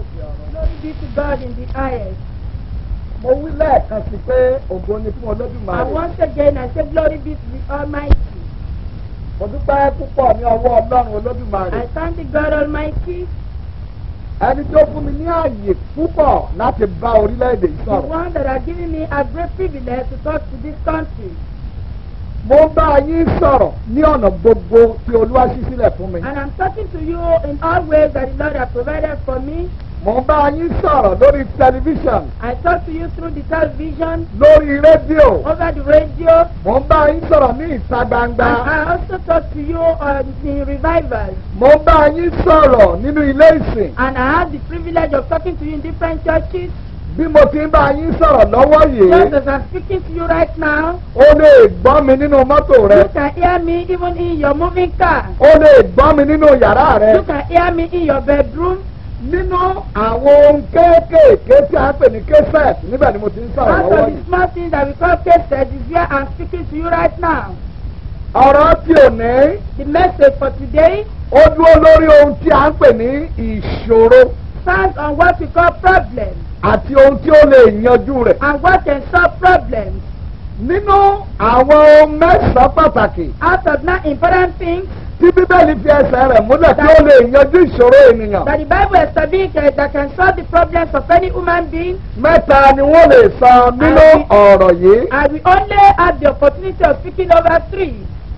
òkè ọ̀run. Glory be to God in the highest. mo wí lẹ́ẹ̀kan sí pé ògo ni fún And olódùmarè. once again, I say glory be to the Almighty. mo dúpẹ́ púpọ̀ ní ọwọ́ ọlọ́run olódùmarè. I thank the God Almighty, ẹni tó fún mi ní ààyè púpọ̀ láti bá orílẹ̀-èdè yìí the sọ̀rọ̀. one that has given me a great privilege to talk to this country. mo ń bá yín sọ̀rọ̀ ní ọ̀nà gbogbo tí olúwa ṣí sílẹ̀ fún mi. And I'm talking to you in all ways that the Lord has provided for me. mo ń bá yín sọ̀rọ̀ lórí tẹlifíṣàn I talk to you through the television, lórí rédíò. over the radio, mo ń bá yín sọ̀rọ̀ ní ìta and gbangba. I also talk to you on the revivals. mo ń bá yín sọ̀rọ̀ nínú ilé ìsìn. And I have the privilege of talking to you in different churches. bí mo ti ń bá yín sọ̀rọ̀ lọ́wọ́ Just yìí. as I'm speaking to you right now, o lè gbọ́ mi nínú mọ́tò rẹ. you can hear me even in your moving car. o lè gbọ́ mi nínú yàrá rẹ. You can hear me in your bedroom. nínú àwọn ohun kéékèèké tí a ń pè ní kẹsẹ̀t níbẹ̀ ni mo ti ń sọ̀rọ̀ Out lọ́wọ́ of the yìí. small things that we call cases is where I'm speaking to you right now. ọ̀rọ̀ tí ò ní The message for today ó dúró lórí ohun tí a ń pè ní ìṣòro stands on what we call problems àti ohun tí ó lè yanjú rẹ̀. and what can solve problems. nínú àwọn ohun mẹ́sàn-án pàtàkì Out of nine important things tí bíbélì fi ẹsẹ̀ rẹ̀ múlẹ̀ tí ó lè yanjú ìṣòro ènìyàn. that the Bible established uh, that can solve the problems of any human being, mẹ́ta ni wọ́n lè sọ nínú Àmín. ọ̀rọ̀ yìí. and we only have the opportunity of speaking over three.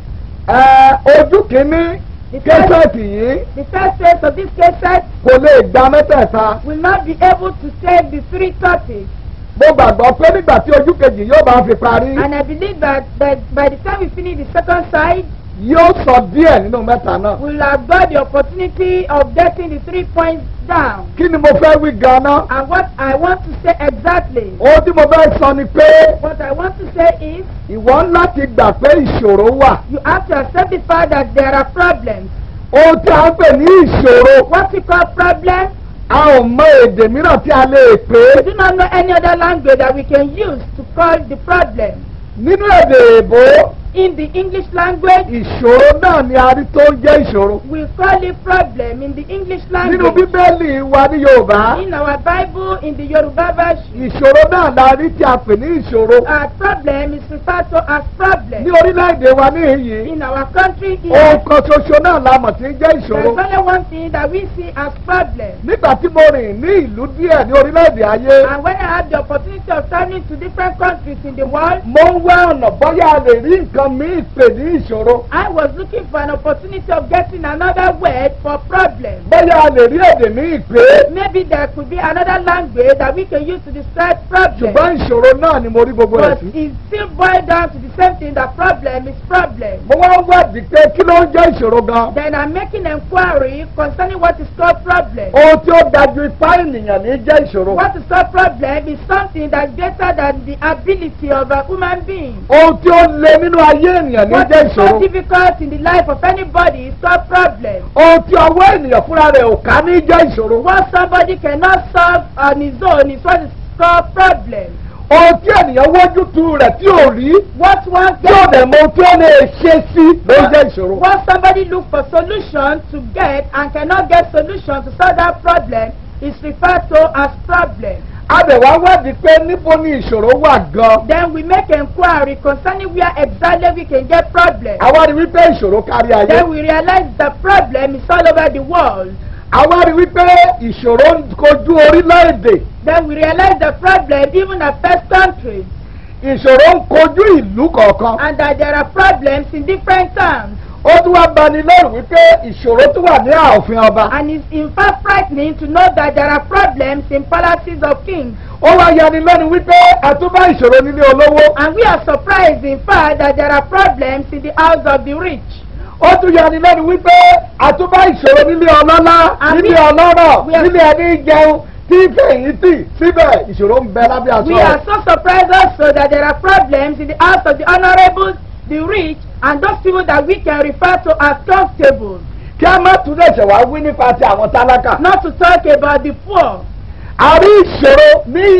Ẹ, ojú kìíní The first, kẹsẹ̀tì yìí the first phase of this case kò lè gba mẹ́tẹ̀ẹ̀ta. will not be able to take the three topics. mo gbàgbọ́ pé nígbà tí ojú kejì yóò bá fi parí And I believe that, that by the time we finish the second side, yóò sọ díẹ̀ nínú mẹ́ta náà. we'll have got the opportunity of getting the three points down. kí ni mo fẹ́ wí gan-an? And what I want to say exactly, ohun tí mo fẹ́ sọ ni pé what I want to say is, ìwọ ń láti gbà pé ìṣòro wà. you have to accept the fact that there are problems. ohun tí a ń pè ní ìṣòro What we call problems, a ò mọ èdè mìíràn tí a lè pè we é. do not know any other language that we can use to call the problem. nínú èdè èbó In the English language, ìṣòro náà ni a rí tó ń jẹ́ ìṣòro. we call it problem in the English nínú language. bíbélì wa ní yorùbá In our Bible, in the Yoruba version, ìṣòro náà la rí tí a pè ní ìṣòro. our problem is referred to as ní problem. orílẹ̀-èdè wa níhìn-ín In our country ohun here, kan ṣoṣo náà la mọ̀ tí ń jẹ́ there is ìṣòro. only one thing that we see as problem. nígbà tí mo rìn ní ìlú díẹ̀ ní orílẹ̀-èdè ayé And when I had the opportunity of traveling to different countries in the world, mo ń wá ọ̀nà bọ́yá a lè rí nǹkan míì pè ní ìṣòro I was looking for an opportunity of getting another word for problem. bọ́yá a lè rí èdè míì pé Maybe there could be another language that we can use to describe problem. ṣùgbọ́n ìṣòro náà ni mo rí gbogbo rẹ̀ But sí. it still boils down to the same thing that problem is problem. mo wá ń wádìí pé kí ló ń jẹ́ ìṣòro gan. Then I'm making inquiry concerning what is called problem. ohun tí ó dájú ipá ènìyàn ní jẹ́ ìṣòro. What is called problem is something that's greater than the ability of a human being. ohun tí ó le nínú ayé ènìyàn ní What jẹ́ is so ìṣòro. difficult in the life of anybody is called problem. ohun tí ọwọ́ ènìyàn fúnra rẹ̀ ò ká ní jẹ́ ìṣòro. What somebody cannot solve on his own is what is called problem. ohun tí ènìyàn wójú tu rẹ̀ tí ò rí What one tí ò gets, dẹ̀ mọ ohun tí ó lè ṣe sí ló ń jẹ́ ìṣòro. what somebody look for solution to get and cannot get solution to solve that problem is referred to as problem. Adẹ̀wá wádìí pé níbo ni ìṣòro wà gan. Then we make inquiry concerning where exactly we can get problem. Àwa rí wípé ìṣòro kárí ayé. Then we realize the problem is all over the world. Àwa rí wípé ìṣòro ń kojú orílẹ̀-èdè. Then we realize the problem even affects countries Ìṣòro ń kojú ìlú kọ̀ọ̀kan. and that there are problems in different towns. Ó tún wá bani lẹ́rù wípé ìṣòro tún wà ní ààfin ọba. And it's in fact frightening to know that there are problems in palaces of kings. Ó wá yani lẹ́nu wípé àtúbá ìṣòro nílé olówó. And we are surprised in fact that there are problems in the house of the rich. Ó tún yani lẹ́nu wípé àtúbá ìṣòro nílé ọlọ́lá, Àmì- nílé ọlọ́rọ̀, We are- nílé ẹni jẹun tí fẹ̀yìntì síbẹ̀ ìṣòro ń bẹ lábẹ́ aṣọ We rẹ̀. are so surprised also that there are problems in the house of the honorables, the rich, and those people that we can refer to as constables. Kí a má tún lẹ̀ṣẹ̀ wá wí nípa ti àwọn tálákà. Not to talk about the poor. a rí ìṣòro ní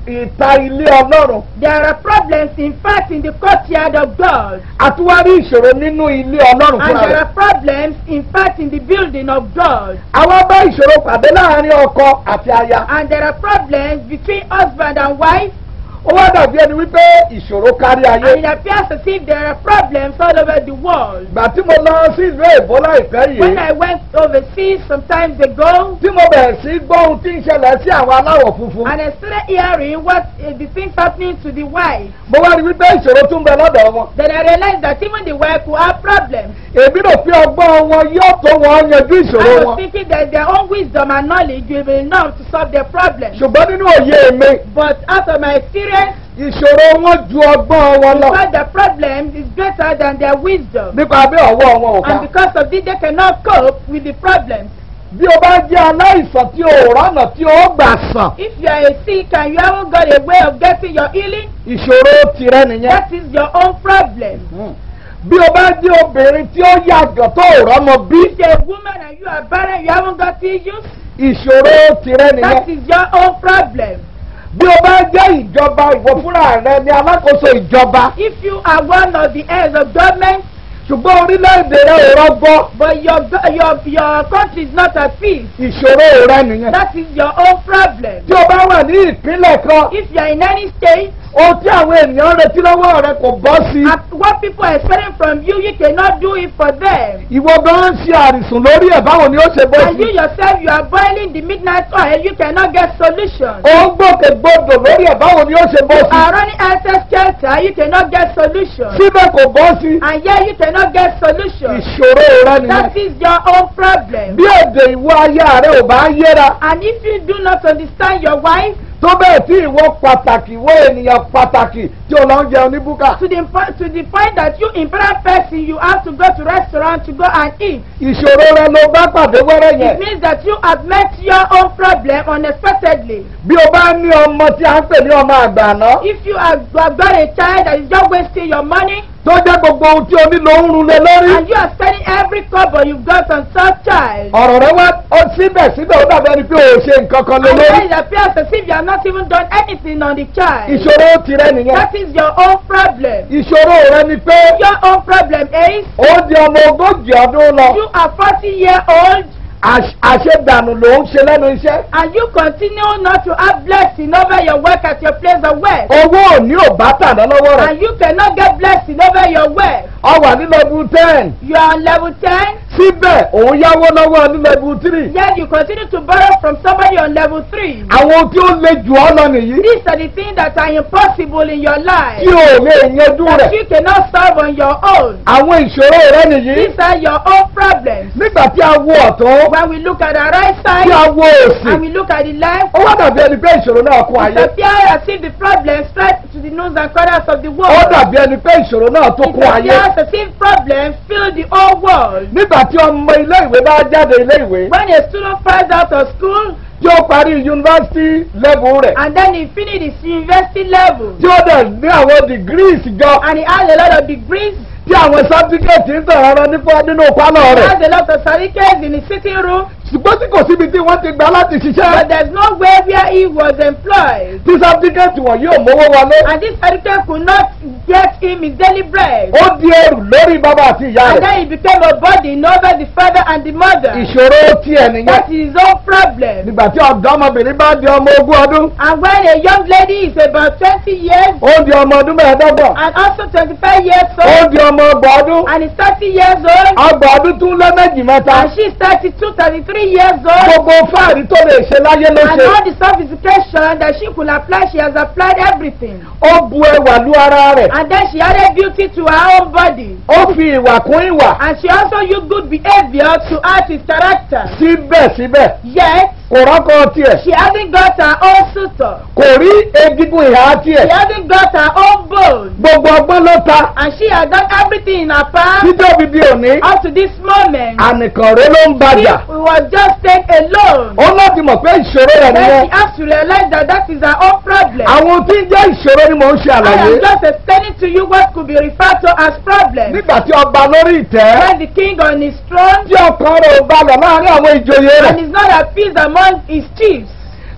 ìta ilé ọlọ́run There are problems, in fact, in the courtyard of God. àtúwárí ìṣòro nínú ilé ọlọ́run And fúnra there rẹ̀. are problems, in fact, in the building of God. àwọn bá ìṣòro pàdé láàrin ọkọ àti aya. And there are problems between husband and wife. ó wá dàbí ẹni wípé ìṣòro kárí And ayé. it appears as if there are problems all over the world. ìgbà tí mo lọ sí ìlú èbó láìpẹ́ When yìí I went overseas some times ago, tí mo bẹ̀rẹ̀ sí gbọ́ ohun tí ń ṣẹlẹ̀ sí àwọn aláwọ̀ funfun. and I started hearing what uh, the things happening to the wife, mo wá rí wípé ìṣòro tún bẹ lọ́dọ̀ wọn. then I realized that even the wife will have problems. èmi rò pé ọgbọ́n wọn yóò tó wọn yanjú I ìṣòro was wọn. thinking that their own wisdom and knowledge will be enough to solve their problems. ṣùgbọ́n nínú òye mi But out of my experience, ìṣòro wọn ju ọgbọ́n wọn lọ. because the problem is greater than their wisdom. nípa bí ọwọ́ wọn ò ká. And because of this, they cannot cope with the problems. bí o bá jẹ́ aláìsàn tí o rọ́nà tí o gbà sàn If you are a sick and you haven't got a way of getting your healing, ìṣòro tirẹ̀ nìyẹn. that is your own problem. bí o bá jẹ́ obìnrin tí ó yàgàn tó rọ́mọ bí If you're a woman and you are barren, you haven't got issues, ìṣòro tirẹ̀ nìyẹn. that is your own problem. bí o bá jẹ́ ìjọba ìwọ fúnra rẹ ni alákòóso ìjọba If you are one of the heirs of government, ṣùgbọ́n orílẹ̀-èdè rẹ ò rọgbọ́ but your, go- your, your country is not at peace, ìṣòro rẹ nìyẹn. that is your own problem. tí o bá wà ní ìpínlẹ̀ kan If you are in any state, ohun tí àwọn ènìyàn retí lọ́wọ́ rẹ kò bọ́ sí i. and what people are expecting from you, you cannot do it for them. ìwọ gan ń ṣe àrìsùn lórí ẹ̀ báwo ni ó ṣe bọ́ And you sí i. yourself, you are boiling the midnight oil, you cannot get solution. ó ń gbòkègbodò lórí ẹ̀ báwo ni ó ṣe bọ́ You sí i. are running access shelter, you cannot get solution. síbẹ̀ kò bọ́ sí i. And yet you cannot get solution. ìṣòro rẹ nìyẹn. That is your own problem. bí èdè ìwọ ayé rẹ ò bá yéra And if you do not understand your wife, tó bẹ́ẹ̀ tí ìwọ pàtàkì ìwọ ènìyàn pàtàkì tí o lọ ń jẹun ní búkà. to the, po- to the point that you important person, you have to go to restaurant to go and eat. ìṣòro rẹ ló bá pàdé wẹ́rẹ́ It yẹn. means that you have met your own problem unexpectedly. bí o bá ní ọmọ tí a ń pè ní ọmọ àgbà náà If you have got got a child that is just wasting your money, tó jẹ́ gbogbo ohun tí o nílò ń run lé lórí. and you are spending every kobo you've got on such child, ọ̀rọ̀ rẹ wá ó síbẹ̀síbẹ̀ ó dàbí ẹni pé o ò ṣe nǹkan kan lé and then lórí. it appears as if you have not even done anything on the child. ìṣòro tirẹ̀ nìyẹn. That is your own problem. ìṣòro rẹ ni pé Your own problem is ó di ọmọ ogójì ọdún lọ. you are 40 year old àṣ- àṣedànù ló ń ṣe lẹ́nu iṣẹ́. and you continue not to have blessing over your work at your place of work. owó òní ò bá tàná lọ́wọ́ rẹ̀. And you cannot get blessing over your work. ọ wà ní level ten. You are on level 10, síbẹ̀ òun yáwó lọ́wọ́ ní level three. yet you continue to borrow from somebody on level 3. àwọn ohun tí ó le jù ọ́ lọ nìyí. These are the things that are impossible in your life tí o lè yanjú that rẹ̀. you cannot solve on your own. àwọn ìṣòro rẹ nìyí. These are your own problems. nígbà tí a wo ọ̀tún When we look at the right tí a side wo òsì. and we look at the left, ó wá dàbí ẹni pé ìṣòro náà kún it ayé. appears as if the problem spread to the noons and corners of the ó world. dàbí ẹni pé ìṣòro náà tó It kún ayé. appears as if problems fill the whole world. nígbà tí ọmọ ilé ìwé bá jáde ilé ìwé When a student finds out of school tí ó parí yunifásitì level rẹ̀ and then he finishes his university level tí ó dẹ̀ ní àwọn degrees jọ and he has a lot of degrees, tí àwọn sátífíkẹ́tì ń tàn rárá nípa nínú pálọ̀ he rẹ̀ has a lot of certificates in his sitting room, ṣùgbọ́n tí kò síbi tí wọ́n ti gbà láti but ṣiṣẹ́ there's no way where he was employed. tí sátífíkẹ́tì wọ̀nyí ò mówó wọlé And this certificate could not get him his daily bread. ó di ẹrù lórí bàbá àti ìyá And rẹ̀ then he became a burden over the father and the mother. ìṣòro tiẹ̀ nìyẹn That is his own problem. nígbà tí ọ̀dọ́mọbìnrin bá di ọmọ ogún ọdún And when a young lady is about 20 years ó di ọmọ ọdún mẹ́ẹ̀ẹ́dọ́gbọ̀n and also 25 years ó old di ọmọ ọgbọ̀n ọdún and is 30 years old ọgbọ̀n ọdún tún lé méjì mẹ́ta and she is 32, 33 years old gbogbo fáàrí tó lè ṣe láyé ló and ṣe all the sophistication that she could apply, she has applied everything. ó bu ẹwà lu ara rẹ̀ And then she added beauty to her own body. ó fi ìwà kún ìwà And she also used good behavior to add his character. síbẹ̀síbẹ̀ Yet, kò rọ́kọ tiẹ̀ she hasn't got her own suitor. kò rí egungun ìhà tiẹ̀ She hasn't got her own bone. gbogbo ọgbọ́n ló ta And she has done everything in her power títí òbí di òní up to this moment. ànìkànrẹ́ ló ń She bàjà was just staying alone. ó láti mọ̀ pé ìṣòro rẹ̀ Then nìyẹn she has to realize that that is her own problem. àwọn tí ń jẹ́ ìṣòro ni mò ń ṣe I àlàyé am just explaining to you what could be referred to as problems. nígbà tí ọba lórí ìtẹ́ When the king on his throne tí ọkàn rẹ̀ ò balẹ̀ láàrin àwọn ìjòyè rẹ̀ and is not at peace among his chiefs, tí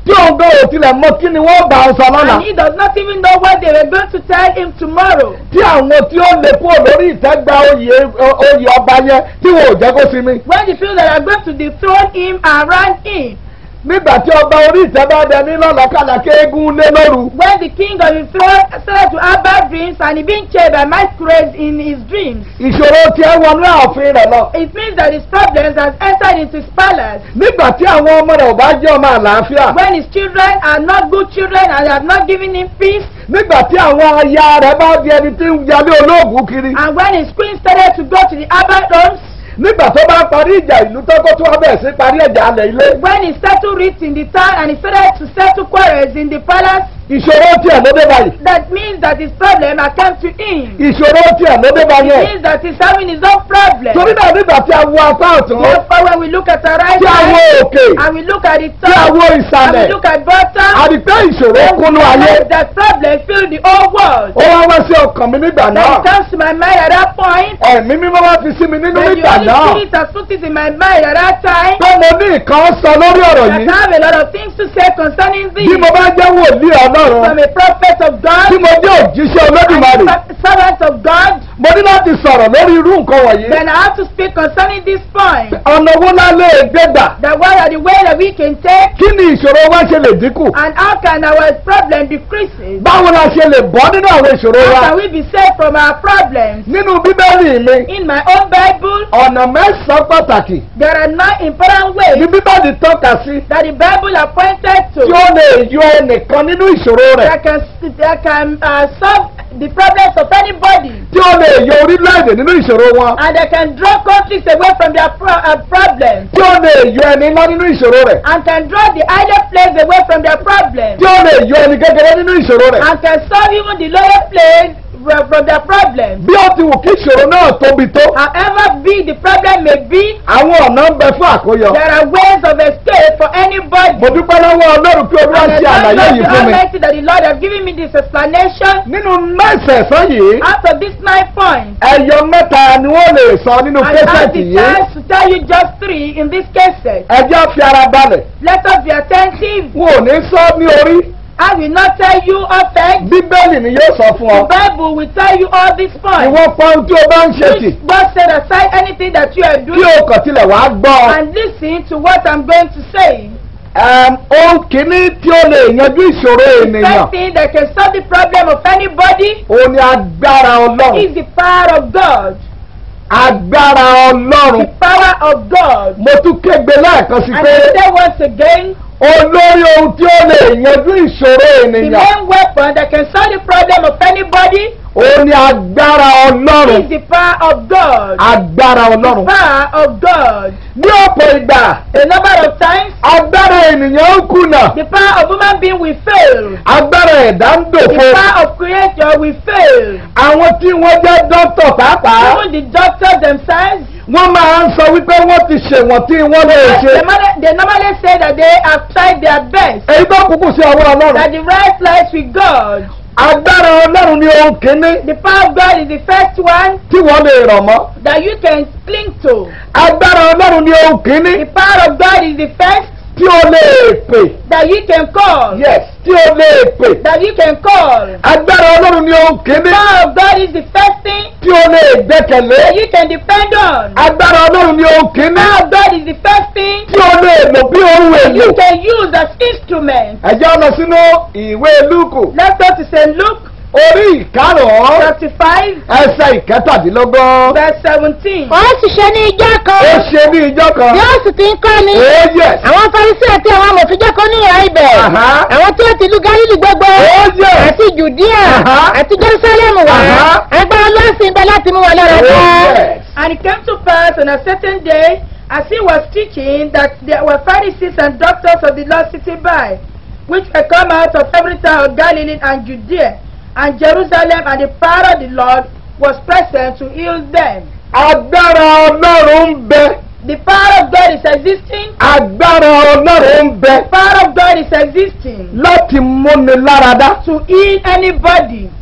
tí òun gan ò tilẹ̀ mọ kí ni wọ́n bá ọ sọ lọ́la And he does not even know what they were going to tell him tomorrow. tí àwọn tí ó lè kúrò lórí ìtẹ́gbà oyè oyè ọba yẹn tí wọn ò jẹ́ kó sinmi When the people that are going to dethrone him around him, nígbà tí ọba orí ìtẹ́ bá dẹ ní lọ́làkàlà kéégún lé lóru when the king of the throne started to have bad dreams and he being chased by masquerades in his dreams, ìṣòro tí ẹ wọnú ààfin rẹ̀ lọ it means that his problems has entered into his palace. nígbà tí àwọn ọmọ rẹ̀ ò bá jẹ́ ọmọ àlàáfíà When his children are not good children and have not given him peace, nígbà tí àwọn aya rẹ̀ bá di ẹni tí ń yalé olóògùn kiri and when his queen started to go to the urban homes, nígbà tó bá parí ìjà ìlú tọ́kọ́ tó wá bẹ̀rẹ̀ sí parí ẹ̀jà alẹ̀ ilé when he settled it in the town and he started to settle quarrels in the palace, ìṣòro tiẹ̀ ló dé báyìí that means that his problem had come to him. ìṣòro tiẹ̀ ló dé báyìí It ẹ̀ means that he's having his own problem. torí náà nígbà tí a wo apá ọ̀tún Therefore, when we look at our right tí a wo side òkè and we look at the tí a top wo and ìsàlẹ̀ we look at bottom, a rí pé ìṣòro then we kúnnú ayé realize that problem fill the whole world. ó wá wá sí ọkàn mi nígbà Then náà it comes to my mind at that point. ẹ̀mí mímọ́ wá fi sí mi nínú Then the nígbà Holy náà Spirit has put it in my mind at that time. pé mo ní nǹkan sọ lórí ọ̀rọ̀ That yìí I have a lot of things to say concerning bí thee. mo bá jẹ́ wòlíì ọlọ́run From a prophet of God, tí mo jẹ́ òjíṣẹ́ and olódùmarè a servant of God, mo ní láti sọ̀rọ̀ lórí irú nǹkan wọ̀nyí then I have to speak concerning this point. ọ̀nà wo la lè gbé gbà That what are the way that we can take kí ni ìṣòro wa ṣe lè dínkù and how can our problem decrease? báwo la ṣe lè bọ́ nínú àwọn ìṣòro wa How can we be saved from our problems? nínú bíbélì mi In my own Bible, ọ̀nà mẹ́sàn-án pàtàkì there are nine important ní ways bíbélì tọ́ka sí that the Bible are pointed tí to ó lè yọ ẹnìkan nínú ìṣòro rẹ̀ that can, that can uh, solve the problems of anybody tí ó lè yọ orílẹ̀-èdè nínú ìṣòro wọn and that can draw countries away from their pro- uh, problems tí ó lè yọ ẹni ńlá nínú ìṣòro rẹ̀ and can draw the higher place away from their problems tí ó lè yọ ẹni kékeré nínú ìṣòro rẹ̀ and can solve even the lower place fro- from their problems. bí ó ti wù kí ìṣòro náà tóbi tó However big the problem may be, àwọn ọ̀nà ń bẹ fún àkóyọ there are ways of escape for anybody. mo dúpẹ́ lọ́wọ́ ọlọ́run pé olúwa And I ṣe thank àlàyé God yìí the fún mi Almighty that the Lord has given me this explanation. nínú mẹ́sẹ̀ẹ̀sán yìí Out of these nine points, ẹyọ mẹ́ta ni wọ́n lè sọ nínú I have késẹ̀tì the yìí chance to tell you just three in this case. ẹjọ́ fi ara balẹ̀ Let us be attentive. wọn ò ní sọ ní orí I will not tell you offense. bíbélì ni yóò sọ fún ọ The Bible will tell you all these points. ìwọ pọ́n tí o bá ń ṣe tì Which God set aside anything that you are kí doing o kàn tilẹ̀ wàá gbọ́ ọ. and listen to what I'm going to say. Ẹm, ohun kìíní tí ó lè yanjú ìṣòro ènìyàn First thing that can solve the problem of anybody òun ni agbára ọlọ́run is the power of God. agbára ọlọ́run The power of God. mo tún kégbe lẹ́ẹ̀kan sí And pé I say once again, olórí ohun tí ó lè yanjú ìṣòro the ènìyàn main weapon that can solve the problem of anybody òun ni agbára ọlọ́run is the power of God. agbára The ọlọ́run power of God. ní ọ̀pọ̀ ìgbà A number of times, agbára ènìyàn ń kùnà the power of human being will fail. agbára ẹ̀dá ń The dòfo power of creator will fail. àwọn tí wọ́n jẹ́ dókítà pàápàá Even the doctors themselves, wọ́n máa ń sọ wípé wọ́n ti ṣèwọ̀n tí wọ́n lè ṣe they, normally- they normally say that they have tried their best. èyí tó kúkú sí ọwọ́ ọlọ́run That the right lies with God. agbára ọlọ́run ni ohun kìíní The power of God is the first one tí wọ́n lè rọ̀ mọ́ that you can cling to. agbára ọlọ́run ni ohun kìíní The power of God is the first tí o lè pè that you can call. yes tí o lè pè That you can call. agbára ọlọ́run ni ohun The kìíní power of God is the first thing tí o lè gbẹ́kẹ̀lé that you can depend on. agbára ọlọ́run ni ohun The kìíní power of God is the first thing tí o lè lò bí ohun that èlò you can use as instrument. ẹ jẹ́ lọ sínú ìwé lúkù Let's go to St. Luke orí ìkarùn-ún chapter 5, ẹsẹ̀ ìkẹtàdínlógún verse 17. wọ́n sì ṣe ní ijọ́ kan ó ṣe ní ìjọ kan yóò sì ti ń kọ́ ni oh yes àwọn farisi àti àwọn amòfin kọ́ ní ìhà ibẹ̀ Aha. àwọn tí ó ti lu galili gbogbo oh yes àti judea Aha. àti jerusalem wá Aha. agbára lọ́sìn ibẹ̀ láti mú wọn lọ́rọ̀ oh dá. yes And it came to pass on a certain day, as he was teaching, that there were Pharisees and doctors of the law sitting by, which were come out of every town of Galilee and Judea and Jerusalem, and the power of the Lord was present to heal them. agbára ọlọ́run ń bẹ The power of God is existing. agbára ọlọ́run ń bẹ The power of God is existing láti múni láradá to heal anybody.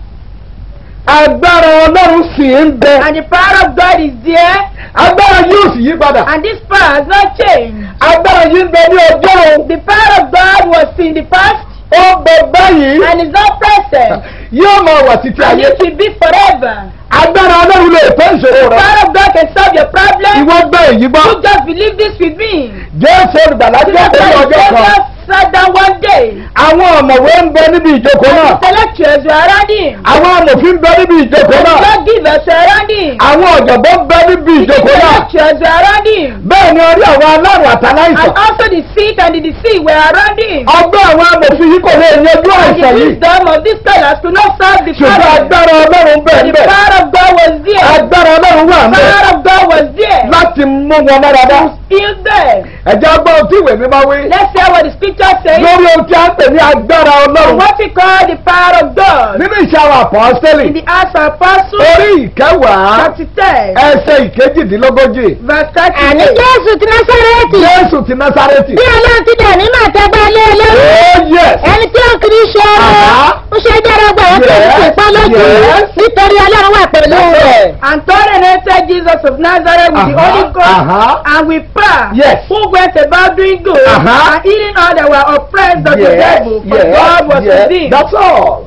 agbára ọlọ́run sì ń bẹ And the power of God is there, agbára yóò sì yí padà and this power has not changed. agbára yìí ń bẹ ní ọjọ́ òun The power of God was in the past ó bẹ báyìí and is not present yóò máa wà títí and ayé it will be forever. agbára ọlọ́run lè tó ìṣòro rẹ Power of God can solve your problem. ìwọ gbọ́ èyí gbọ́ You just believe this with me. jésù olùgbàlà jẹ́ Jesus òun ọjọ́ kan Savior sat down one day. àwọn ọ̀mọ̀wé ń bẹ níbi ìjókòó náà Intellectuals were around him. àwọn amòfin ń bẹ níbi ìjókòó náà Lawgivers were around him. àwọn ọ̀jọ̀gbọ́n ń bẹ níbi ìjókòó náà Intellectuals were around him. bẹ́ẹ̀ ni orí àwọn alárùn àtàláìsàn And also the sick and the deceased were around him. ọgbọ́n àwọn amòfin yìí kò lè yanjú And the àìsàn yìí wisdom of these scholars could not solve the ṣùgbọ́n problem. agbára ọlọ́run bẹ́ẹ̀ The bẹ́ẹ̀ power of God was there. agbára ọlọ́run wà The ń bẹ́ẹ̀ power of God was there. láti mú wọn dáradára Heal them. ẹ̀jẹ̀ gbọ́n tí ìwé mi máa wí Let's hear what the scripture says. lórí ohun tí a ń pè ní agbára ọlọ́run What we call the power of God. nínú iṣẹ́ àwọn àpọ́sítélì In the Acts of Apostles, orí ìkẹwàá chapter 10, ẹsẹ̀ ìkejìdínlógójì verse àní 38. jésù ti násárẹ́tì jésù ti násárẹ́tì bí ọlọ́run ti dẹ̀ ní màtẹ́gbà lé olórí oh yes ẹni tí ó kiri ṣe Aha. ọ̀rọ̀ ń ṣe dára gbà wọ́n pẹ̀lú Yes, ìpá lójú yes. nítorí ọlọ́run wà pẹ̀lú rẹ̀. And God anointed Jesus of Nazareth with the Uh-huh, Holy Ghost uh-huh. and with power, Yes. who went about doing good Uh-huh. and healing all that were oppressed of the yes devil, for yes God was yes with him. that's all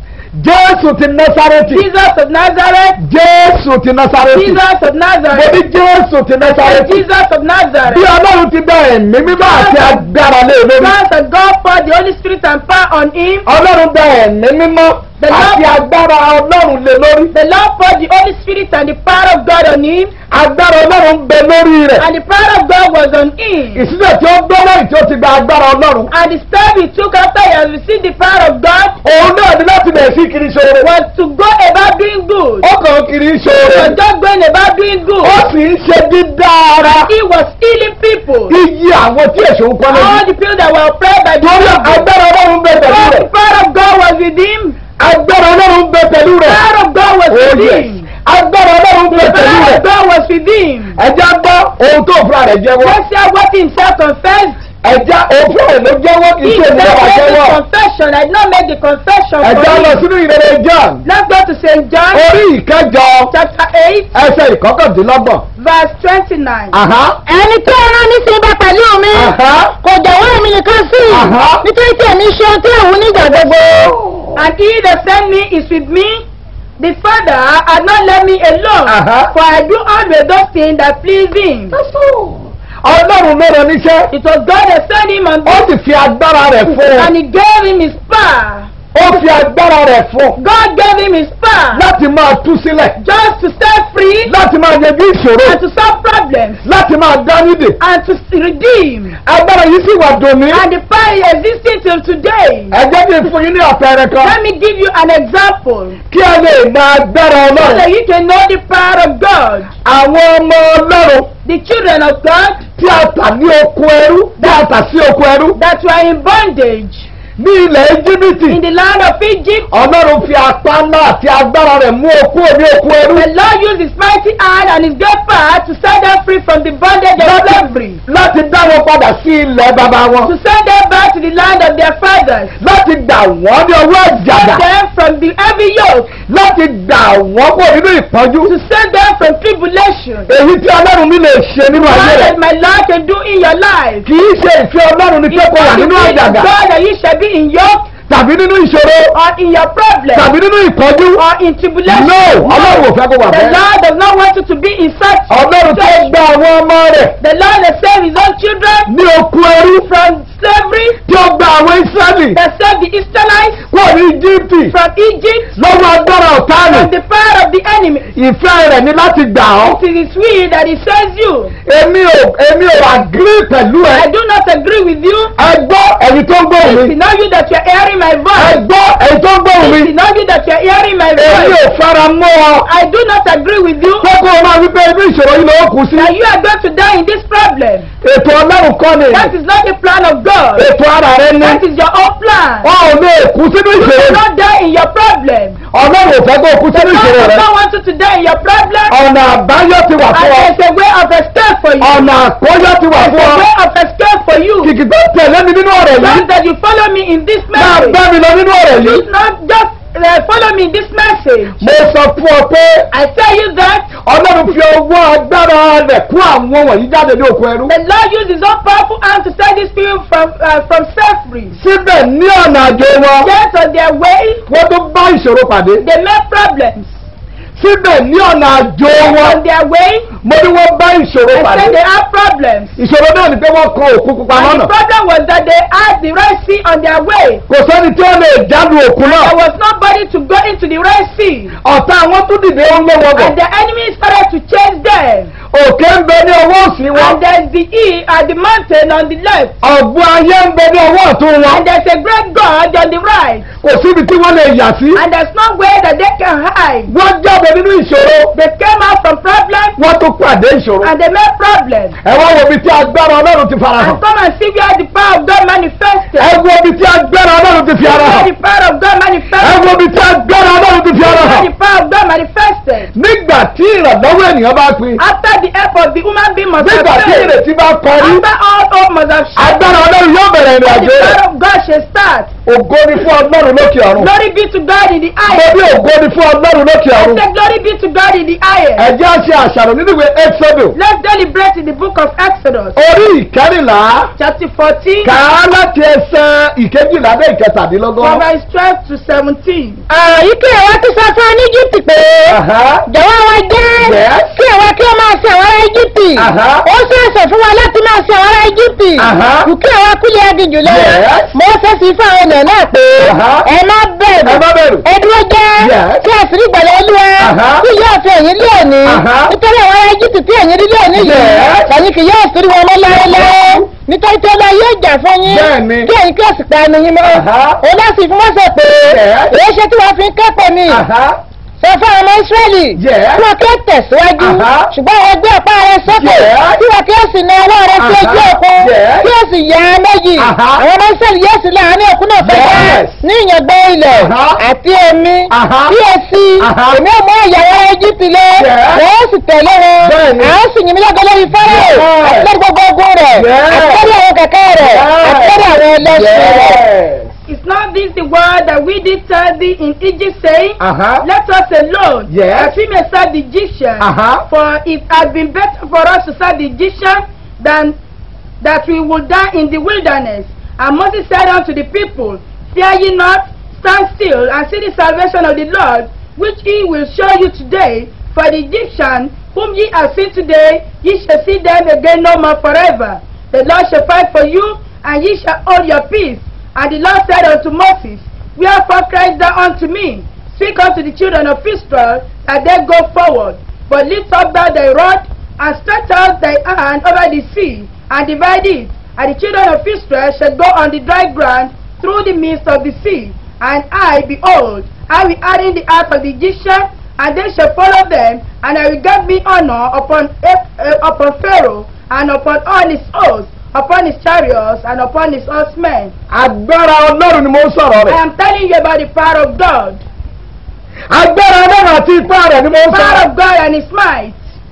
jésù ti násárẹ́tì Jesus of Nazareth, jésù ti násárẹ́tì Jesus of mo Nazareth, ní jésù ti násárẹ́tì Jesus of bí Nazareth. ọlọ́run ti dá ẹ̀mí mímọ́ àti agbára lé lórí God that God poured the Holy Spirit and power on him. ọlọ́run dá ẹ̀mí mímọ́ The Lord- àti agbára ọlọ́run lé lórí The Lord poured the Holy Spirit and the power of God on him, agbára ọlọ́run ń bẹ lórí rẹ̀ and the power of God was on him. ìsílẹ̀ tí ó gbọ́ lẹ́yìn tí ó ti gba agbára ọlọ́run And the step he took after he had received the power of God òun náà ní láti bẹ̀rẹ̀ sí kiri ṣoore was to go about doing good. ó kàn kiri He ṣoore was just going about doing good. ó sì ń ṣe dídá ara He was healing people. iye àwọn tí èso ń kọ́ All lójú the people that were oppressed by the torí devil. agbára ọlọ́run ń bẹ pẹ̀lú All rẹ̀ the power of God was with him. agbára ọlọ́run ń bẹ pẹ̀lú The rẹ̀ power of God was Oh, with yes. him. agbára ọlọ́run ń bẹ The pẹ̀lú power rẹ̀ of God was with him. ẹ̀jẹ̀ gbọ́ ohun tó fúnra rẹ̀ jẹ́wọ́ Let's hear what he himself confessed. ẹ̀jẹ̀ òun fúnra rẹ̀ ló jẹ́wọ́ kì He í ṣe said, ìjọba make jẹ́wọ́ the confession. I did not make the confession ẹ̀jẹ̀ for lọ him. sínú ìrere John Let's go to St. John orí ìkẹjọ chapter 8, ẹsẹ̀ ìkọkàndínlọ́gbọ̀n. verse 29. Àhá. ẹni tí ó rán mi sí ibà pẹ̀lú mi Àhá. kò jọ̀wọ́ èmi nìkan sí i Aha. nítorí tí èmi ṣe ohun tí òun nígbà gbogbo. And he that sent me is with me. The Father had not left me alone, Uh-huh. for I do always those things that please him. Ọlọ́run ló rán níṣẹ́. It was God that sent him on Ó this, sì fi agbára rẹ̀ fún un. and he gave him his power. Ó fi agbára rẹ̀ fún un. God gave him his power Láti máa tú sílẹ̀. just to set free Láti máa yanjú ìṣòro. and to solve problems Láti máa dá nídè. and to redeem. Agbára yìí sì wà dòní. And the power is existing till today. Ẹ jẹ́ kí n fún yín ní àpẹẹrẹ kan. Let me give you an example Kí ẹ lè mọ agbára so Ọlọ́run. that you can know the power of God. Àwọn ọmọ Ọlọ́run The children of God tí a tà ní oko ẹrú. Tí a tà sí oko ẹrú. that were in bondage Ní ilẹ̀ Íjíbítì. in the land of Egypt. Ọlọ́run fi apá ńlá àti agbára rẹ̀ mú okú òní okú ẹrú. The Lord used his mighty hand and his great power to set them free from the bondage of slavery. láti dá wọn padà sí ilẹ̀ bàbá To wọn. send them back to the land of their fathers. láti gbà wọ́n ní ọwọ́ àjàgà. Send them from the heavy yoke. láti gbà wọ́n kó nínú ìpọ́njú. To send them from tribulation. èyí tí ọlọ́run mi lè ṣe nínú ayé What rẹ̀. that my Lord can do in your life. kì í ṣe ìfẹ́ ọlọ́run ní pé kó wà nínú It's àjàgà. God that you shall be in yoke tàbí nínú ìṣòro. or in your problem tàbí nínú ìpọ́njú. or in tribulation. no ọlọ́run ò fẹ́ kó wà The bẹ́ẹ̀. Lord does not want you to be in such ọlọ́run tó situation. gba àwọn ọmọ rẹ̀ The Lord that saved his own children ní okú ẹrú. from slavery, tí ó gba àwọn Ísírẹ́lì that saved the Israelites kúrò ní Íjíbítì from Egypt, lọ́wọ́ agbára ọ̀tá from rẹ̀. the power of the enemy. ìfẹ́ rẹ̀ ní láti gbà ọ́. It is his will that he saves you. èmi ò èmi ò agree pẹ̀lú ẹ. I do not agree with you. ẹ gbọ́ ẹ̀yin tó ń gbóhùn It's mi. not you that you are hearing my ẹ voice. gbọ́ ẹ̀yin tó ń gbóhùn mi. It's not you that you are hearing my èmi voice. ò fara mọ́ ọ. I do not agree with you kókó o máa wípé inú ìṣòro yìí ló kù sí. that you are going to die in this problem. ètò ọlọ́run kọ́ ni. That is not the plan of God. ètò ara rẹ ni. That is your own plan. wọn ò lè kú sínú You ìṣòro. cannot die in your problem. ọlọ́run ò fẹ́ kó o kú sínú God ìṣòro does rẹ. not want you to die in your problem. ọ̀nà àbáyọ ti wà And fún ọ. there's a way of escape for you. ọ̀nà àkóyọ ti wà There's fún a ọ. way of escape for you. kìkì tó tẹ̀lé mi nínú ọ̀rọ̀ yìí. Just that you follow me in this máa message. bá mi lọ nínú ọ̀rọ̀ yìí. It's not just uh, follow me in this message. mo sọ fún ọ pé I tell you that ọlọ́run fi ọwọ́ agbára rẹ̀ kó àwọn wọ̀nyí jáde ní oko ẹrú. the Lord used his own powerful hand to set these people from, uh, from slavery. síbẹ̀ ní ọ̀nà àjò wọn Yet on their way, wọ́n tó bá ìṣòro pàdé. they met problems. síbẹ̀ ní ọ̀nà àjò wọn On their way, mo ní wọ́n bá ìṣòro I pàdé. said they had problems. ìṣòro náà ni pé wọ́n kan òkú pupa And lọ́nà. the problem was that they had the Red Sea on their way. kò sẹ́ni tí ó lè jáde òkú náà. There was nobody to go into the Red Sea. ọ̀tá àwọn tún dìde ó ń lé wọn bọ̀. And the enemy started to chase them. òkè ń bẹ ní ọwọ́ òsì wọn. And there's the E at the mountain on the left. ọ̀gbun ayé ń bẹ ní ọwọ́ ọ̀tún wọn. And there's a great God on the right. kò síbi tí wọ́n lè yà sí. And there's no way that they can hide. wọ́n jáde nínú ìṣòro. They came out from problems wọ́n tún pàdé ìṣòro. and they met problems. ẹ wá wo ibi tí agbára ọlọ́run ti fara hàn. And come and see where the power of God manifested. ẹ wo ibi tí agbára ọlọ́run ti fi ara Where hàn. the power of God ẹ manifested. wo ibi tí agbára ọlọ́run ti fi ara Where hàn. the power of God manifested. nígbà tí ìrànlọ́wọ́ ènìyàn bá pin. After the help of the human being must have nígbà tí failed. ìrètí bá kọrí. After all hope must have shed. agbára ọlọ́run yóò bẹ̀rẹ̀ ìrìn The àjò rẹ̀. power of God shall start. ògo ni fún ọlọ́run lókè ọ̀run. Glory be to God in the mo highest. bí ògo ni fún ọlọ́run lókè I ọ̀run. say glory be to God in the highest. ẹ jẹ́ á ṣe àṣàrò nínú ìwé exodus. Let's deliberate in the book of Exodus, orí ìkẹrìnlá. chapter 14, kà á láti ẹsẹ̀ ìkejìlá dé ìkẹtàdínlọ́gbọ̀n. from verse 12 to 17. Àyíké ìwà ti sọ fún Íjíbítì pé Aha. jọ̀wọ́ wa jẹ́ Yes. kí ìwà kí ó máa sin àwọn ará Íjíbítì. Aha. Ó ṣàṣẹ fún wa láti máa sin àwọn ará Íjíbítì. Aha. Kù kí ìwà kúlẹ̀ aginjù lọ. Yes. Mo fẹ́ sí fún àwọn ènìyàn náà pé Aha. ẹ má bẹ̀rù. ẹ má bẹ̀rù. Ẹ dúró jẹ́ Yes. kí ẹ sì rí ìgbàlẹ̀ Olúwa. Aha. Kí yóò fi ẹ̀yìn lé òní. Aha. Nítorí àwọn ará Íjíbítì tí ẹ̀yìn rí lé òní yìí. Yes. Ẹ̀yin kì yóò sí wọn mọ́ láéláé. Nítorí tí ọlá yóò jà fún yín. Bẹ́ẹ̀ni. Kí ẹ̀yin kí ó sì pa ẹnu yín mọ́. Aha. Òun náà sì fún mọ́sẹ̀ pé Yes. èyí ṣe tí wọ́n fi ń kẹ́pọ̀ mi Aha. sọ fún àwọn ọmọ Ísírẹ́lì Yes. kí wọ́n kí ó tẹ̀síwájú Aha. ṣùgbọ́n àwọn ẹgbẹ́ ọ̀pá rẹ sókè Yes. kí wọ́n kí ó sì na ọwọ́ rẹ sí Aha. ojú òkun Yes. kí ó sì yà á méjì Aha. àwọn ọmọ Ísírẹ́lì yóò sì láàárín òkun náà kọjá Yes. ní ìyàngbẹ́ ilẹ̀ Aha. àti omi Aha. kí o sí Aha. èmi ò mú ìyàwó Íjíbítì lé Yes. wọ́n ó sì tẹ̀lé wọn Bẹ́ẹ̀ni. à ó sì yìn mí lọ́gọ́ lórí Fáráò Yes. àti lórí gbogbo ogun rẹ̀ Yes. àti lórí àwọn kẹ̀kẹ́ rẹ̀ àti lórí àwọn ẹlẹ́sìn rẹ̀. Yes. Is not this the word that we did tell thee in Egypt, saying, Aha. Let us alone, Yes. that we may serve the Egyptians? Aha. For it had been better for us to serve the Egyptians than that we would die in the wilderness. And Moses said unto the people, Fear ye not, stand still, and see the salvation of the Lord, which he will show you today. For the Egyptians, whom ye have seen today, ye shall see them again no more forever. The Lord shall fight for you, and ye shall hold your peace. And the Lord said unto Moses, Wherefore criest thou unto me? Speak unto the children of Israel, that they go forward. But lift up thou thy rod, and stretch out thy hand over the sea, and divide it. And the children of Israel shall go on the dry ground through the midst of the sea. And I, behold, I will harden the heart of the Egyptians, and they shall follow them, and I will give me honor upon, uh, upon Pharaoh, and upon all his hosts, upon his chariots, and upon his horsemen. agbára ọlọ́run ni mo ń sọ̀rọ̀ I rẹ̀. am telling you about the power of God. agbára ọlọ́run àti ipá rẹ̀ ni mo ń Power sọ̀rọ̀. of God and his might.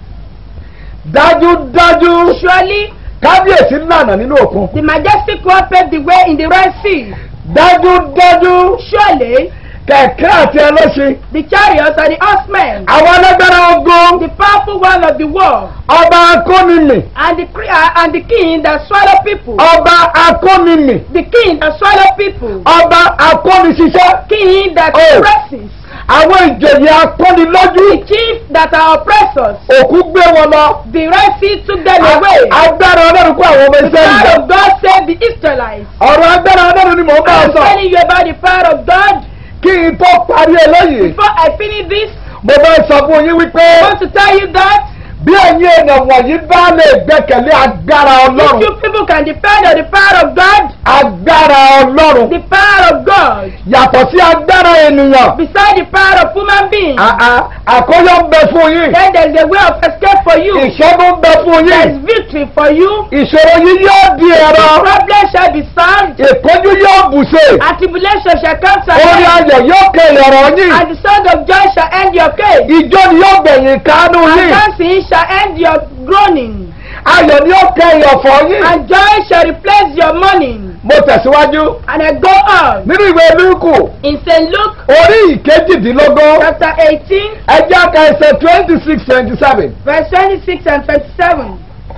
dájúdájú Surely kábíyèsí lànà nínú òkun. the majestic one paved the way in the Red Sea. dájúdájú Surely kẹ̀kẹ́ àti ẹlẹ́ṣin. the chariots and the horsemen. àwọn alágbára ogun. The powerful one of the war. ọba akónimì. And the, cre- uh, and the king that swallow people. ọba akónimì. The king that swallow people. ọba akóniṣiṣẹ́. King that Oh. oppresses. àwọn ìjòyè akónilójú. The chief that are oppressors. òkú gbé wọn lọ. The Red Sea took them away. agbára ọlọ́run kó àwọn ọmọ The ẹsẹ̀ power ìjọ. of God saved the Israelites. ọ̀rọ̀ agbára ọlọ́run ni mò ń bá I ọ am sọ. telling you about the power of God. kí n tó parí eléyìí. Before I finish this, mo bá sọ fún yín wípé I want to tell you that bí ẹ̀yin èèyàn wọ̀nyí bá lè gbẹ́kẹ̀lé agbára if ọlọ́run. you people can depend on the power of God, agbára ọlọ́run. the power of God, yàtọ̀ sí agbára ènìyàn. beside the power of human beings, àà àkóyọ ń bẹ fún yín. then there is a way of escape for you. ìṣẹ́gun ń bẹ fún There yín. is victory for you. ìṣòro yín yóò di ẹ̀rọ. Problem shall be solved. ìpọ́njú yóò bùṣe. And tribulation shall come to orí an end. ayọ̀ yóò kẹlẹ̀ ọ̀rọ̀ yín. And the song of joy shall end your case. ìjọ ni yóò gbẹ̀yìn kánú And yín. dancing shall end your groaning. ayọ̀ ni yóò kẹyìn ọ̀fọ̀ yín. And joy shall replace your mourning. mo tẹ̀síwájú And I go on. nínú ìwé lúkù In St. Luke orí ìkejìdínlógún chapter 18, ẹjẹ́ ka ẹsẹ̀ twenty six twenty seven. verse 26 and 27.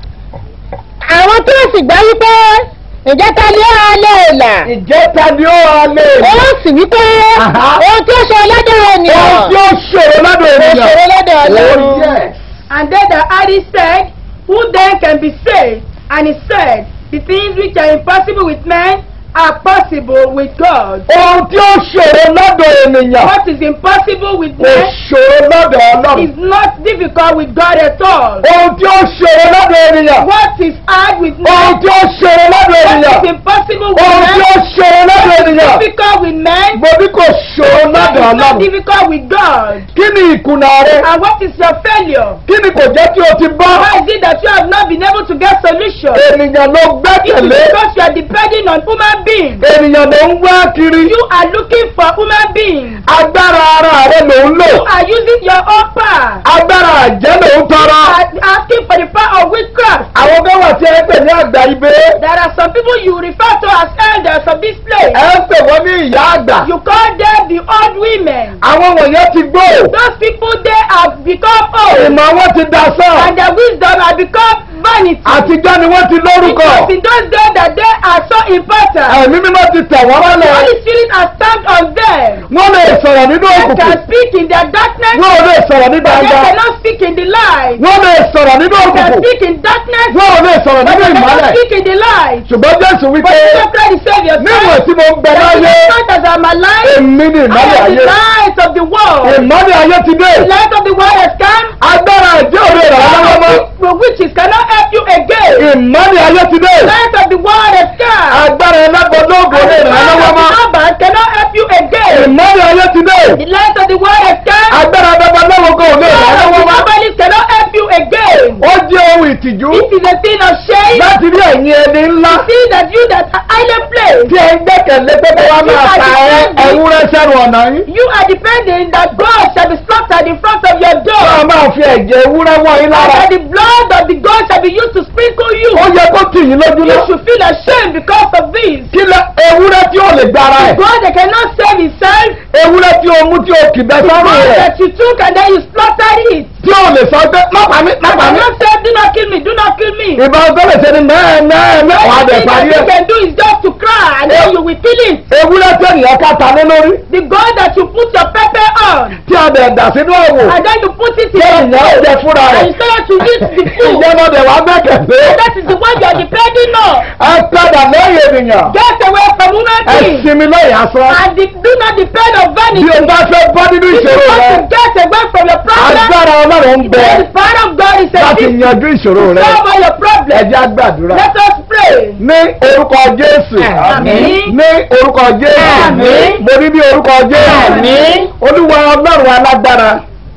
àwọn tó sì gbọ́ wípé ǹjẹ́ ta ni ó ra lè là ìjẹta ni ó wà lè ó sì wípé Aha. ohun tí ó ṣe ọlọ́dọ̀ ènìyàn ohun tí ó ṣòro lọ́dọ̀ ó ènìyàn. ṣòro lọ́dọ̀ Oh, ọlọ́run. yes. And then the Adi said, Who then can be saved? And he said, The things which are impossible with men are possible with God. ohun tí ó ṣòro lọ́dọ̀ ènìyàn What is impossible with kò men ṣòro lọ́dọ̀ ọlọ́run. is not difficult with God at all. ohun tí ó ṣòro lọ́dọ̀ ènìyàn What is hard with ohun men, tí ó ṣòro lọ́dọ̀ what ènìyàn is impossible with ohun tí ó men, ṣòro lọ́dọ̀ ènìyàn difficult with men, mo ní kò ṣòro what lọ́dọ̀ is not ọlọ́run. difficult with God. kí ni ìkùnà rẹ And what is your failure? kí ni kò jẹ́ kí o ti bọ́ Why is it that you have not been able to get solution? ènìyàn ló It is gbẹ́kẹ̀lé because you are depending on human beings. ènìyàn ló ń wá kiri You are looking for human beings. agbára ara rẹ ló ń lò You are using your own power. agbára àjẹ́ ló ń tọrọ You are asking for the power of witchcraft. àwọn kan wà tí ẹ pè ní àgbà ibé There are some people you refer to as elders of this place. ẹ ń pè wọ́n ní ìyá àgbà You call them the old women. àwọn wọ̀nyẹn ti gbó Those people they have become old ìmọ̀ wọn ti da sàn and their wisdom has become vanity. àtijọ́ ni wọ́n ti lórúkọ Because in those days that they are so important. ẹ̀mí mímọ́ ti tẹ̀ wọ́n The mọ́lẹ̀ Holy Spirit has stamped on them. wọ́n lè sọ̀rọ̀ nínú They òkùnkùn can speak in their darkness. wọ́n ò lè sọ̀rọ̀ ní But they gbangba cannot speak in the light. wọ́n lè sọ̀rọ̀ nínú They can òkùnkùn speak in darkness. wọ́n ò lè sọ̀rọ̀ But nínú they cannot ìmọ́lẹ̀ speak in the light. ṣùgbọ́n jésù But wípé Jesus Christ the Savior níwọ̀n said, tí mo ń bẹ that láyé the light as I'm alive, èmi ni I ìmọ́lẹ̀ am the ayé light of the world. ìmọ́lẹ̀ ayé ti dé The light of the world has come. agbára ìjẹ́ òde ìrànlọ́wọ́ mọ́ The witches cannot help you again. ìmọ́lẹ̀ ayé ti dé The light of the world has come. agbára ẹlẹ́gbọ̀dọ́gbọ̀ òde And the light ìrànlọ́wọ́ of the mọ́ numbers cannot help you again. ìmọ́lẹ̀ ayé ti dé The light of the world has come. agbára ẹlẹ́gbọ̀dọ́gbọ̀ òde The light of ìrànlọ́wọ́ the mọ́ nobodies cannot help you again. ó jẹ́ ohun ìtìjú This is a thing of shame. láti rí ẹ̀yin ẹni ńlá See that you that are highly placed. tí ẹ ń gbẹ́kẹ̀lé pé kí wọ́n máa ta ẹ- ewúrẹ́ sẹ́nu ọ̀nà yín You are depending that God shall be slaughtered in front of your door. wọ́n máa fi ẹ̀jẹ̀ ewúrẹ́ wọ̀ yín And lára that the blood of the God shall be used to sprinkle you. ó yẹ kó tì yín lójú You lọ should feel ashamed because of this. kí lẹ ewúrẹ́ tí ò lè gbára ẹ̀ God that cannot save himself. ewúrẹ́ tí o mú tí o kì bẹ́ sọ́rùn God rẹ̀ that you took and then you slaughtered it. tí o lè sọ pé má pa mí má And pa mí cannot say, do not kill me, do not kill me. ìbá ọgọ́ lè ṣe ni mẹ́ẹ̀ mẹ́ẹ̀ mẹ́ẹ̀ wàá The dẹ̀ thing that parí you ẹ̀ can do is just to cry and then you will kill it. ewúrẹ́ tí ènìyàn ká ta lé lórí The God that you put your pepper on tí a dẹ̀ dà sínú òwò and then you put it tí in ènìyàn ó your jẹ fúnra rẹ̀ and you say to eat the food. ìjọba dẹ̀ wá gbẹ́kẹ̀lé And that is the one you are depending on. ẹ padà lẹ́yìn ènìyàn Get away from human ẹ beings. sinmi lẹ́yìn asán And the, do not depend on vanity. bí o bá fẹ́ bọ́ nínú If you ìṣòro rẹ want to get away from your problem, agbára ọlọ́run ń bẹ then the power of God is a láti gift yanjú ìṣòro to rẹ solve all your problems. ẹjẹ́ àgbàdúrà Let us pray. ní orúkọ jésù Àmín. ní orúkọ jésù Àmín. mo ní ní orúkọ jésù Àmín. olúwa ọlọ́run alágbára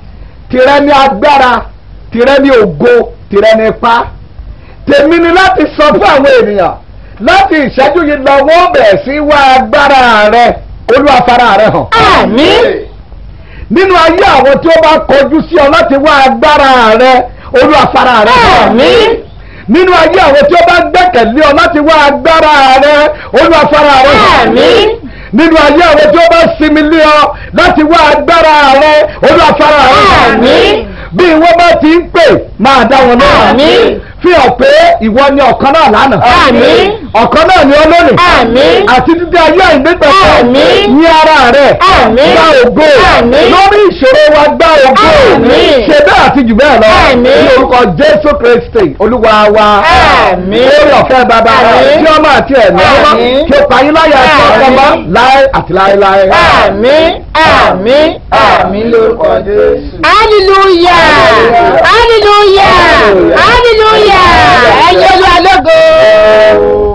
tìrẹ ní agbára tìrẹ ní ògo tìrẹ ní ipá tèmi ni láti sọ fún àwọn ènìyàn láti ìṣẹ́jú yìí lọ wọ́n bẹ̀rẹ̀ sí wá agbára rẹ olúwa fara rẹ hàn Àmín. nínú ayé àwọn tí ó bá kọjú sí ọ láti wá agbára rẹ olúwa fara rẹ hàn Àmín. nínú ayé àwọn tí ó bá gbẹ́kẹ̀lé ọ láti wá agbára rẹ olúwa fara rẹ hàn Àmín. nínú ayé àwọn tí ó bá sinmi lé ọ láti wá agbára rẹ olúwa fara rẹ hàn Àmín. bí wọ́n bá ti ń pè máa dá wọn lóhùn Àmín. fi hàn pé ìwọ ni ọ̀kan náà lánàá Àmín. ọ̀kan náà ni ọlọ́run Àmín. àti títí ayé àìnígbàgbọ́ Àmín. ní ara rẹ̀ Àmín. gba ògo Àmín. lórí ìṣòro wa gba ògo Àmín. ṣe bẹ́ẹ̀ àti jù bẹ́ẹ̀ lọ Àmín. ní orúkọ jésù kristi olúwa wa Àmín. lórí ọ̀fẹ́ bàbá Àmín. tí ọmọ àti ẹ̀mí ọmọ Àmín. kí o pààyàn láyà ẹ̀sọ́ Àmín. ọmọ láé àti láéláé. Àmín. Àmín. Àmín lórúkọ Jésù. Hallelujah. Hallelujah. Hallelujah. Ẹ̀yin olúwa lógo.